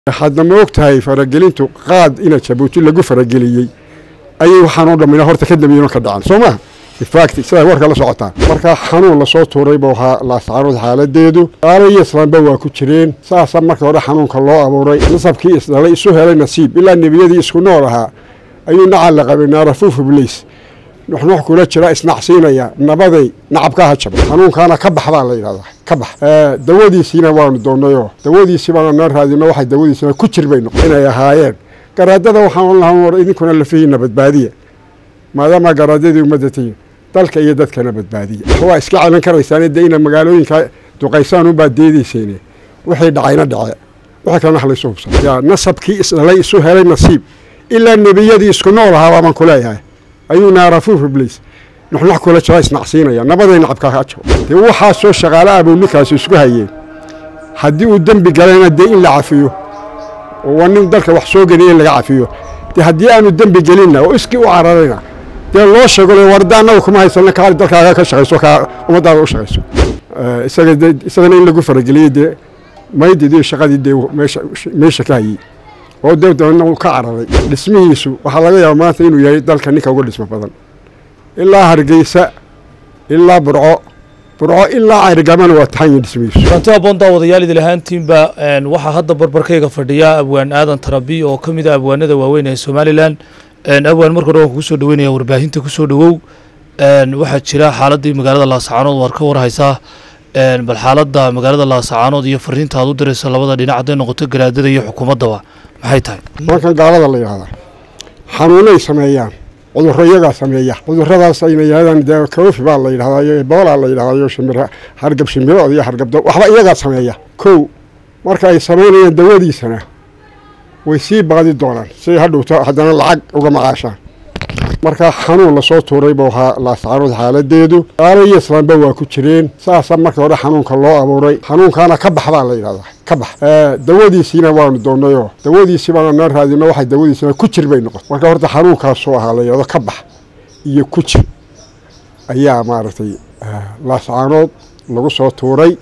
hadda ma og tahay faragelintu qaad ina jabuuti lagu farageliyey ayay waxaanoo dhammina horta ka dambeeyeno ka dhacan soo maha infact sidaa warka la socotaan markaa xanuun lasoo tuuray buu ahaa laascaanood xaaladeedu gaalo iyo islaamba waa ku jireen saasa marka hore xanuunka loo abuuray nasabkii isdhalay isu helay nasiib ilaa nebiyadii isku nool ahaa ayuu nacal la qabay naarafuuf ibliis nuxnux kula jira isnacsiinaya nabaday nacabka ha jabo xanuunkaana ka bax baa la yidhahdaa ka bax dawadiisiina waanu doonnayoo dawadiisii baanu noo raadino waxay dawadiisina ku jir bay noqon inay ahaayeen garaadada waxaan lahaan war idinkuna lafihiina badbaadiya maadaama garaadadii ummadda tihiin dalka iyo dadkana badbaadiya waa iska celin karaysaan de ina magaalooyinka duqaysaan unbaa deedayseene wixii dhacayna dhace wixii kalena halaysu hubsan yaa nasabkii isdhalay isu helay nasiib ilaa nebiyadii isku nool ahaa baabaan ku leeyahay ayuu naarafuuf ibliis nuxnux kula jira isnacsiinaya nabaday nacabkaa ha jabo dee waxaasoo shaqaale ah buu ninkaasi isku hayeen haddii uu dembi galayna dee in la cafiyo oo waa nin dalka wax soo geliya in laga cafiyo dee haddii aanu dembi gelinna oo iskii u cararayna dee loo sheego warda annaga kuma haysana kaali dalkaaga ka shaqayso kaa ummaddaada u shaqayso isaga de isagana in lagu farageliyey dee maydidii shaqadii dee meesha meesha ka hayey oo dee dabeedna uu ka cararay dhismihiisu waxaa laga yaaba maanta inuu yahay dalka ninka uga dhismo badan ilaa hargeysa ilaa burco burco ilaa cayrgamana waa taxan yihin dhismihiisu kulanti aboontaa wadayaal idil ahaantiinba waxaa hadda barbarkayga fadhiya abwaan aadan tarabi oo ka mid a abwaanada waaweyn ee somalilan abwaan marka hore waan kugu soo dhaweynaya warbaahinta kusoo dhawow waxaa jira xaaladii magaalada laasacaanood waad ka warhaysaa bal xaaladda magaalada laasacaanood iyo fariinta aad u dirayso labada dhinac hadday noqoto garaadada iyo xukuumaddaba maxay tahay markan gaalada la yidhahdaa xanuunay sameeyaan cudurro iyagaa sameeya cudurradaas ayna yidhahdaan dee kaofi baa la yidhahdaa iyo ebola la yidhahdaa iyo shimir hargab shimirood iyo hargabdo waxba iyagaa sameeya kow marka ay samaynayaan dawadiisana way sii baadi doonaan siay hadhowto haddana lacag uga macaashaan markaa xanuun lasoo tuuray buu ahaa laascaanood xaaladeedu gaalo iyo islaamba waa ku jireen saasa marka hore xanuunka loo abuuray xanuunkaana ka bax baa la yidhahdaa ka bax dawadiisiina waanu doonnayoo dawadiisii baanu noo raadino waxay dawadiisina ku jir bay noqon marka horta xanuunkaasuu ahaa la yidhahdo ka bax iyo ku jir ayaa maaragtay laascaanood lagu soo tuuray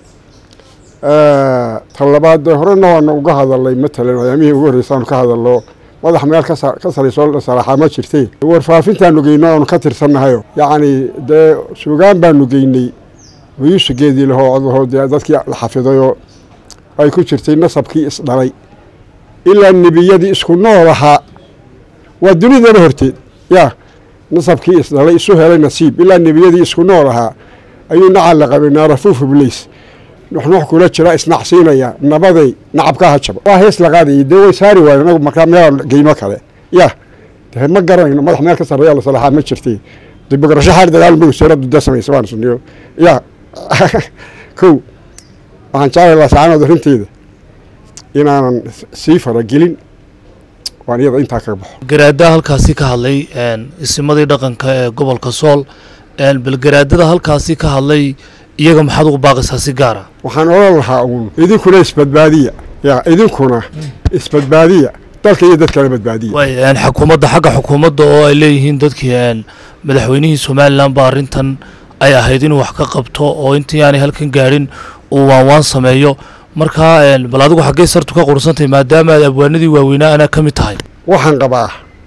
ta labaad dee horena waana uga hadalnay matalan ayaamihii ugu horreysaanu ka hadalno madax meel ka sarayso salaaxaa ma jirtee warfaafintaanu geyno aanu ka tirsannahayo yacni dee sugaan baanu geynay wayuusugeedii lahoo codahoo dee dadkii la xafidayoo ay ku jirtay nasabkii isdhalay ilaa nebiyadii isku nool ahaa waa dunidana horteed yaa nasabkii isdhalay isu helay nasiib ilaa nebiyadii isku nool ahaa ayuu nacal la qabay naarafuuf ibliis nuxnux kula jira isnacsiinaya nabaday nacabka ha jabo waa hees la qaadayay dee way saari waayen anagu markaa meel geyno kale ya de ma garanayno madax meel ka sarreeya la salaaxaa ma jirtay dibograsho xaar dagaal ma wasiiradu dee samaysa waan suniyo ya kow waxaan jeclay laasacaanood arrinteeda inaanan sii faragelin waan iyada intaa kaga baxo garaadaha halkaasi ka hadlay isimadii dhaqanka ee gobolka sool bal garaadada halkaasi ka hadlay iyaga maxaad ugu baaqaysaa si gaara waxaan odhan lahaa uun idinkuna isbadbaadiya ya idinkuna isbadbaadiya dalka iyo dadkana badbaadiya way xukuumadda xagga xukuumadda oo ay leeyihiin dadkii madaxweynihii somalilan ba arrintan ay ahayd inuu wax ka qabto oo intii aanay halkan gaadhin uu waanwaan sameeyo markaa bal adigu xaggay sartu ka qursantahay maadaama aad abwaanadii waaweynaa anaa ka mid tahay waxaan qabaa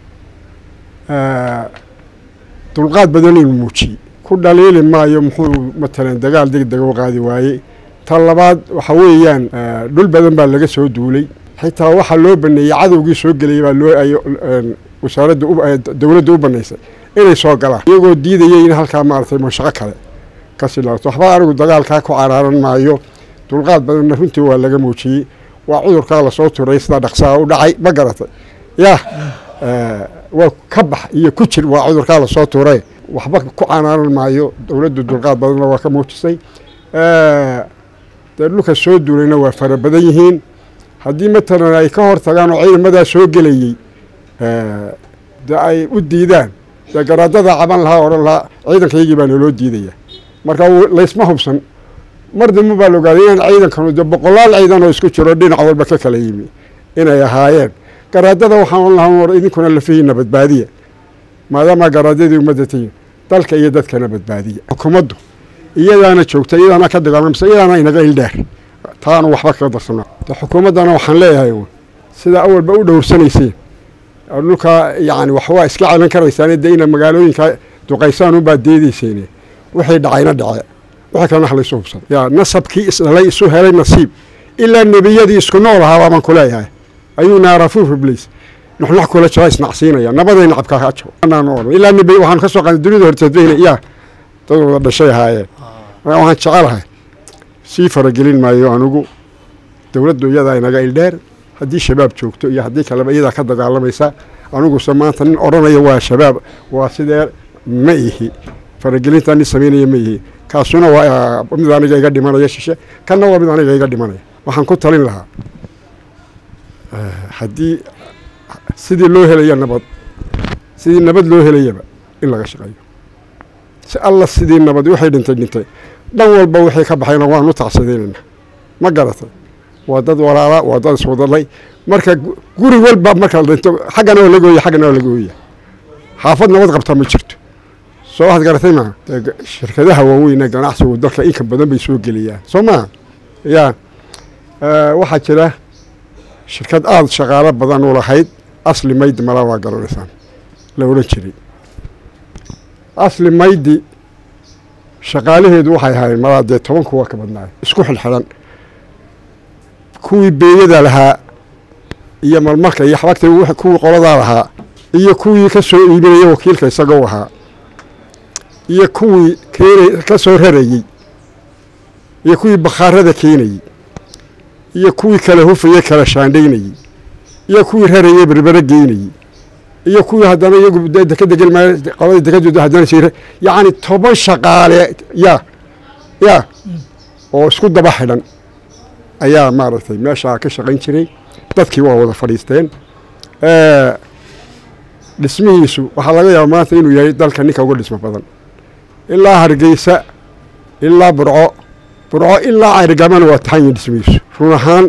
dulqaad badan inuu muujiyey ku dhaliili maayo muxuu matalan dagaal deg dega u qaadi waayey ta labaad waxa weeyaan dhul badan baa laga soo duulay xitaa waxaa loo baneeyey cadowgii soo gelayay baa loo ay wasaaradda dowladda u banaysay inay soo galaan iyagoo diidayay in halkaa maaragtay mashaqo kale ka silaato waxba anigu dagaalkaa ku caraaran maayo dulqaad badanna runtii waa laga muujiyey waa cudurkaa lasoo turay sidaa dhaqsaha u dhacay ma garatay yah waa ka bax iyo ku jir waa cudurkaa lasoo tuuray waxba ku canaaran maayo dowladdu dulqaad badanna waa ka muujisay dee dhulka soo duulayna waa fara badan yihiin haddii matalan ay ka hor tagaan oo ciidamadaa soo gelayey dee ay u diidaan dee garaadada caban lahaa odhan lahaa ciidankaygii baa naloo diidaya marka laysma hubsan mar dambe baa la ogaaday inaan ciidankanu dee boqolaal ciidan oo isku jiro dhinac walba ka kala yimi inay ahaayeen garaadada waxaan odhan lahaa war idinkuna lafihiina badbaadiya maadaama garaadadii ummadda tihiin dalka iyo dadkana badbaadiya xukuumaddu iyadaana joogta iyadaana ka dagaalamsa iyadaana inaga ildheer taanu waxba kaga darsana xukuumaddana waxaan leeyahay sida awalba u dhowrsanayseen dhulkaa yani waxwaa iska celan karaysaan dee ina magaalooyinka duqaysaan unbaa deedeyseen wixii dhacayna dhace wixii kalena ha laysu hubsan yaa nasabkii isdhalay isu helay nasiib ilaa nebiyadii isku nool ahaa baaban ku leeyahay ayuu naarafuuf iblis nuxnux kula jira isnacsiinaya nabaday nacabka ha jabo ilaa nebi waxaan ka soo qaaday dunida horteedbayna yaa dad wada dhashay ahaayeen waxaan jecelahay sii faragelin maayo anugu dowladdu iyadaa inaga ildheer haddii shabaab joogto iyo haddii kaleba iyadaa ka dagaalamaysa aniguse maanta nin odhanaya waa shabaab waa sidee ma ihi faragelintaa nin samaynaya ma ihi kaasuna waa mid aniga iga dhimanaya shishe kanna waa mid aniga iga dhimanaya waxaan ku talin lahaa haddii sidii loo helaya nabad sidii nabad loo helayaba in laga shaqeeyo si alla sidii nabad waxay dhintay dhintay dhan walba wixii ka baxayna waan u tacsadeenayna ma garatay waa dad walaala waa dad iswadalay marka guri walba marka la dhinto xaggana waa laga ooya xaggana waa laga ooya xaafad nabad qabta ma jirto soo waxaad garatay maa shirkadaha waaweyn ganacsigu dalka inka badan bay soo geliyaan soo maha ya waxaa jira shirkad aada shaqaalo badan u lahayd asli maydi malaa waa garanaysaan la odhan jiray asli maydi shaqaalaheedu waxay ahaayeen malaa dee toban kuwa ka badnaay isku xilxidhan kuwii beeyada lahaa iyo marmarka iyo xabagta kuwii qoladaa lahaa iyo kuwii ka soo iibinaya wakiilka isagoo ahaa iyo kuwii keenay ka soo rarayey iyo kuwii bakhaarada keenayey iyo kuwii kala hufayey kala shaandhaynayey iyo kuwii rarayey berbere geynayey iyo kuwii haddana iyagu dekeda gelmay qoladii dekadooda haddana sii yacni toban shaqaale yaa yaa oo isku daba xidhan ayaa maaragtay meeshaa ka shaqayn jiray dadkii waa wada fadhiisteen dhismihiisu waxaa laga yaaba maanta inuu yahay dalka ninka uga dhismo badan ilaa hargeysa ilaa burco burco ilaa cayrgamana waa taxan yihin dhismihiisu run ahaan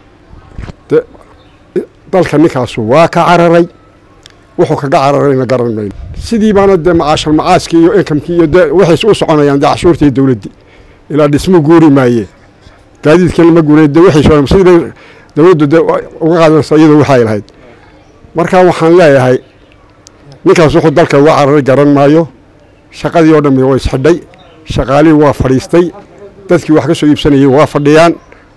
dalka ninkaasu waa ka cararay wuxuu kaga cararayna garan mayno sidii baana dee macaashal macaaskii iyo inkamkii iyo dee waxayse u soconayaan dee cashuurtii dowladdii ilaa dhismo guuri maayee gaadiidkii lama guuray dee waxay sidii dowladdu dee uga qaadanaysa iyadoo waxay lahayd marka waxaan leeyahay ninkaas wuxuu dalka uga cararay garan maayo shaqadii oo dhammi waa isxidhay shaqaalihii waa fadhiistay dadkii wax ka soo iibsanayay waa fadhiyaan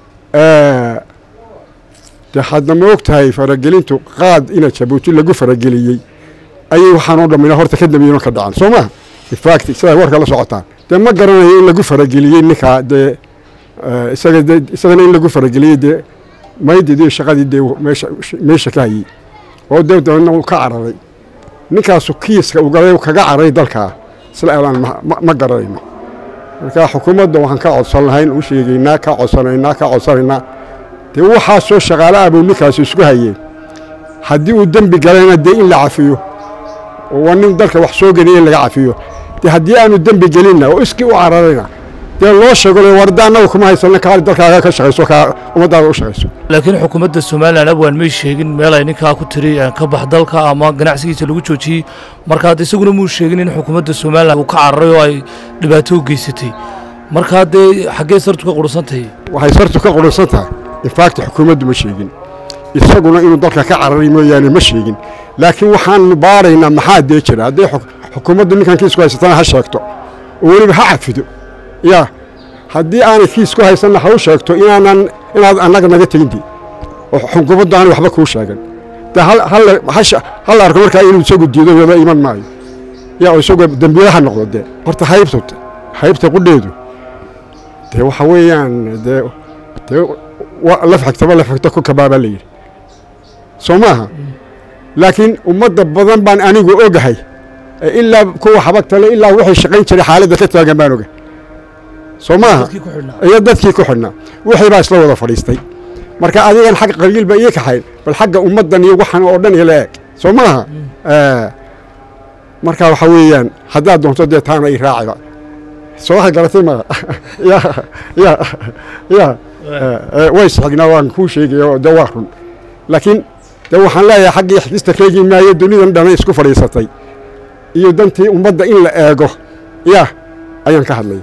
de hadda ma og tahay faragelintu qaad ina jabuuti lagu farageliyey ayay waxaan oo dhammina horta ka dambeeyena ka dhacan soo maha infact sidaa warka la socotaan dee ma garanayo in lagu farageliyey ninkaa dee isaga de isagana in lagu farageliyey dee maydidii shaqadii dee meesha meesha ka hayey oo dee dabadna uu ka cararay ninkaasu kiiska uu galay kaga cararay dalkaa isla elaan ma garanayno marka xukuumadda waxaan ka codsan lahayn u sheegaynaa ka codsanaynaa ka codsanaynaa dee waxaasoo shaqaale ah buu ninkaasi isku hayeen haddii uu dembi galayna dee in la cafiyo oo waa nin dalka wax soo geliya in laga cafiyo dee haddii aanu dembi gelinna oo iskii u cararayna dee loo sheego le warda annaga kuma haysanna kaali dalkaaga ka shaqayso kaa ummaddaada u shaqayso laakiin xukuumadda somalilan abwaan may sheegin meel ay ninkaa ku tiri ka bax dalka ama ganacsigiisa lagu joojiyey markaa isaguna muu sheegin in xukuumadda somalilan uu ka cararay oo ay dhibaato u geysatay markaa dee xaggee sartu ka qurunsan tahay waxay sartu ka qurunsan tahay infact xukuumaddu ma sheegin isaguna inuu dalka ka cararay mooyaane ma sheegin laakiin waxaanu baaraynaa maxaa dee jira hadday xukuumaddu ninkan kiisku haysatana ha sheegto oo weliba ha cafido yaa haddii aanay kiis ku haysanna ha u sheegto inaanan inaad annaga naga tegindi oo xukuumaddu aanay waxba kuu sheegan de hal arko markaa inuu isagu diido wada iman maayo yaa oo isagoo dembiile ha noqdo dee horta haybta haybta qudheedu dee waxa weeyaan dee dee laf xigtaba laf xigta ku kabaabaa la yidhi soo maaha laakiin ummadda badan baan anigu ogahay ilaa kuwa xabagtale ilaa waxay shaqayn jiray xaaladda ka taagan baan ogahay soo maaha iyo dadkii ku xidhnaa wixii baa isla wada fadhiistay marka adigan xagga qabiil ba ii kaxayn bal xagga ummaddan iyo waxan oo dhan ila eg soo maaha marka waxa weeyaan haddaad doonto dee taana i raaciba soo waxa garatay ma ya ya ya way isxignaa waan kuu sheegaya de waa run laakiin de waxaan leeyahay xaggii xigista keegi maayo dunidan dhana isku fadhiisatay iyo dantii ummadda in la eego ya ayaan ka hadlaya